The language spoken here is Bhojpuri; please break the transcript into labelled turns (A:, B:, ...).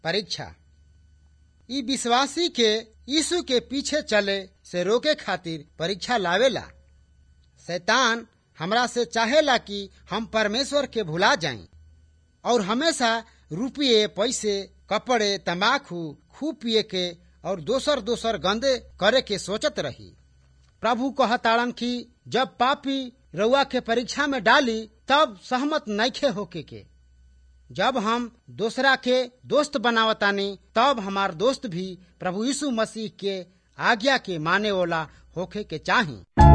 A: परीक्षा ई विश्वासी के यीशु के पीछे चले से रोके खातिर परीक्षा लावेला शैतान हमरा से चाहेला कि हम परमेश्वर के भुला जाएं और हमेशा रुपये पैसे कपड़े तम्बाकू खूब पिए के और दोसर दोसर गंदे करे के सोचत रही प्रभु कहताड़न कि जब पापी रउआ के परीक्षा में डाली तब सहमत नैखे होके के जब हम दूसरा के दोस्त बनावतानी तब हमार दोस्त भी प्रभु यीशु मसीह के आज्ञा के माने वाला होखे के चाही